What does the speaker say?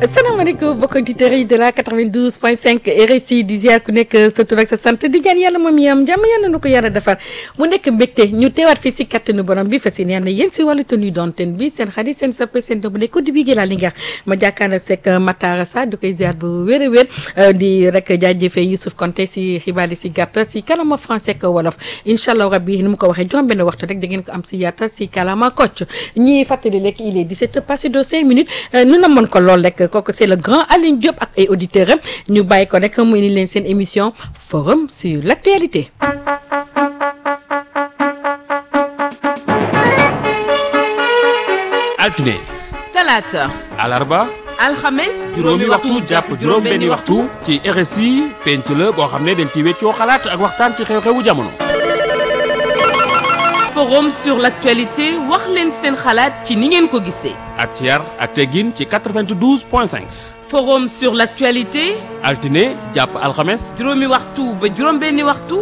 asalaamaaleykum mbokki auditeurs yi de la 92.5 RSI di ziar ku nekk sa tur ak sa sant di ñaan yàlla moom yam jàmm yàlla na ko yàlla defar mu nekk mbégte ñu teewaat fii si kattanu borom bi fas yéene yéen si wàllu tenue d'antenne bi seen xarit seen sappe seen dëmb ne ko di bii la li nga ma jàkkaarloo ak Matara Sa di koy ziar bu wér a wér di rek jaajëfee Youssouf Konté si xibaar yi si gàttal si kalama français ak wolof incha allah rabbi ni mu ko waxee juróom benn waxtu rek da ngeen ko am si yaatal si kalama kocc ñuy fàttali lekk il est 17 passé de 5 minutes nu na mën ko lool rek kooku c'est le grand Aline Diop ak ay auditeurs am ñu bàyyi ko rek mu indi leen seen émission forum sur l'actualité altine talaata alarba alxames juróomi waxtu jàpp juróom-benni waxtu ci RSI penc la boo xam ne dañ ci weccoo xalaat ak waxtaan ci xew-xewu jamono. forum sur l'actualité wax leen seen xalaat ci ni ngeen ko gisee ak ci yar ak teggin ci 92 point 5 forum sur l'actualité altine jàpp alxames juróomi waxtu ba juróom-benni waxtu